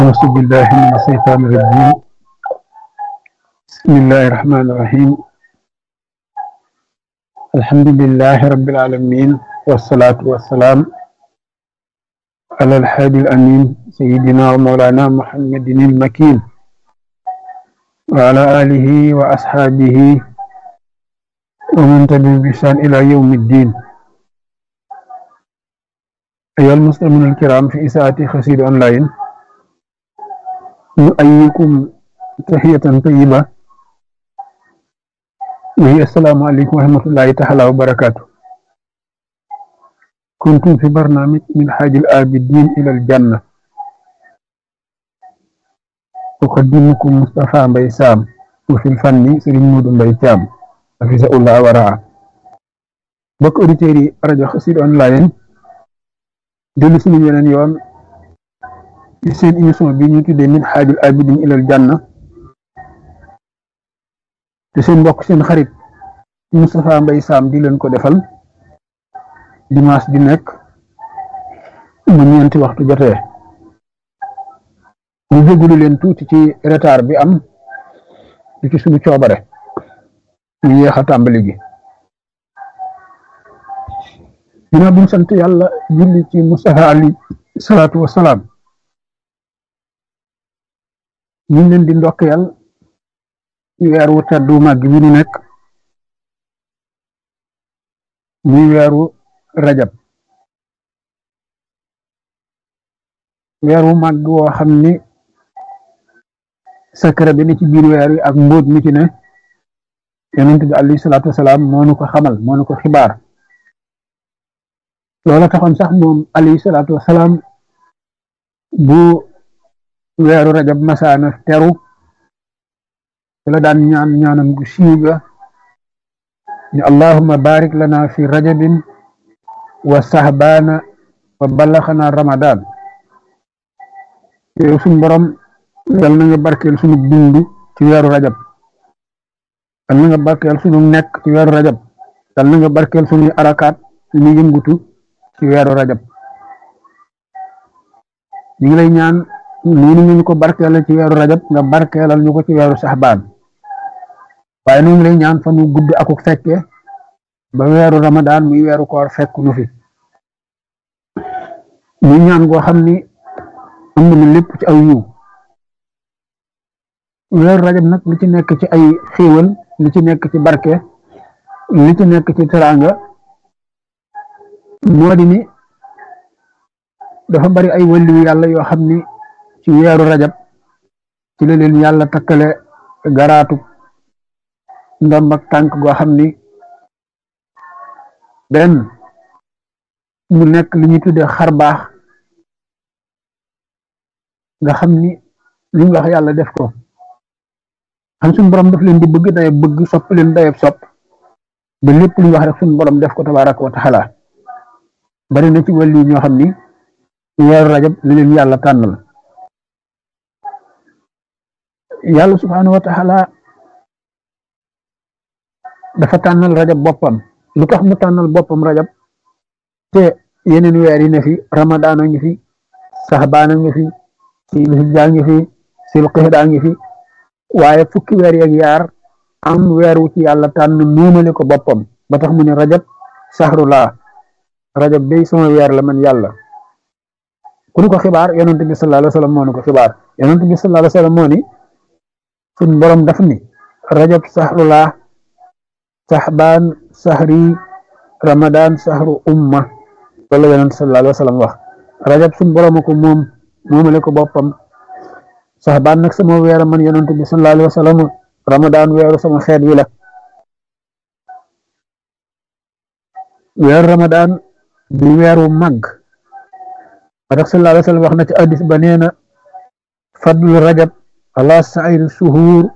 أعوذ بالله من الشيطان الرجيم بسم الله الرحمن الرحيم الحمد لله رب العالمين والصلاة والسلام على الحادي الأمين سيدنا ومولانا محمد المكين وعلى آله وأصحابه ومن تبعهم بإحسان إلى يوم الدين أيها المسلمون الكرام في إساءة خسير أونلاين نؤيكم تحية طيبة وهي السلام عليكم ورحمة الله تعالى وبركاته كنتم في برنامج من حاج الآبدين إلى الجنة أقدمكم مصطفى بيسام وفي الفن سرين مود بيتام حفظه الله ورعاه bokk auditeurs yi rajo Xassida online dellu suñu yeneen yoon ci seen émission bi ñu tuddee min xaajul abidin ilal janna te seen mbokk seen xarit Moustapha Mbaye Sam di leen ko defal dimanche di nekk mu ñeenti waxtu jotee ñu jégalu leen tuuti ci retard bi am di ci suñu coobare ñu yéex a tàmbali gi ginnaaw bi ñu sant yàlla julli ci Mustafa ali salaatu wasalaam ñu ngi leen di ndokkeel ci weeru teddu màgg bi ñu nekk muy weeru rajab weeru màgg woo xam ni secret bi ni ci biir weer wi ak mbóot mi ci ne yonent bi alayhi salaatu wasalaam moo nu ko xamal moo nu ko xibaar loola taxoon sax moom alayhi salaatu wasalaam bu weeru rajab masaana teru la daan ñaan ñaanam gu siiw ga ni allahumma barik lana fi rajabin wa sahbaana wa ballaxana ramadan yow suñ borom yal na nga barkeel sunu dund ci weeru rajab yal na nga barkeel sunu nekk ci weeru rajab yal na nga barkeel sunuy arakaat suñuy yëngutu ci weeru rajab ñu ngi lay ñaan noonu ñu ko barkeelal ci weeru rajab nga barkeelal ñu ko ci weeru saxbaan waaye ñu ngi lay ñaan fa nu gudd akuk fekke ba weeru ramadaan muy weeru koor fekk nu fi muy ñaan goo xam ni am na lépp ci aw yiw weeru rajab nag li ci nekk ci ay xéewal li ci nekk ci barke li ci nekk ci teraanga moo di ni dafa bari ay wàllu yàlla yoo xam ni ci weeru rajab ci la leen yàlla takkale garaatu ndomb ak tànk goo xam ni benn mu nekk li ñuy tuddee xar baax nga xam ni li ñu wax yàlla def ko xam suñu borom daf leen di bëgg dayab bëgg sopp leen dayab sopp ba lépp lu ñu wax rek suñu borom def ko tabaaraka wa taala bari na ci wàllu ñoo xam ni weeru rajab li leen yàlla tànnal yàlla subhaanahu wa taala dafa tànnal rajab boppam lu tax mu tànnal boppam rajab te yeneen weer yi ne fi ramadaan a ngi fi saxbaan a ngi fi silhijja ngi fi silqixda ngi fi waaye fukki weer yeeg yaar am weer wu ci yàlla tànn muumale ko boppam ba tax mu ne rajab saxrulaa rajab day sama weer la man yàlla ku ñu ko xibaar yonent bi sallallahu alayhi wa sallam moo ñu ko xibaar yonent bi sallallahu alayhi wa sallam moo ni suñ borom daf ni rajab saxrulaa saxbaan saxri ramadan saxru umma loolu la yonent sallallahu alayhi wa sallam wax rajab suñ borom ko moom moomale ko boppam saxbaan nag sama weer man yonent bi sallallahu alayhi wa sallam ramadan weeru sama xeet wi la weeru ramadan di weeru màgg ba tax sallallahu alayhi wa sallam wax na ci addis ba nee na fadlu rajab ala sairi suhuur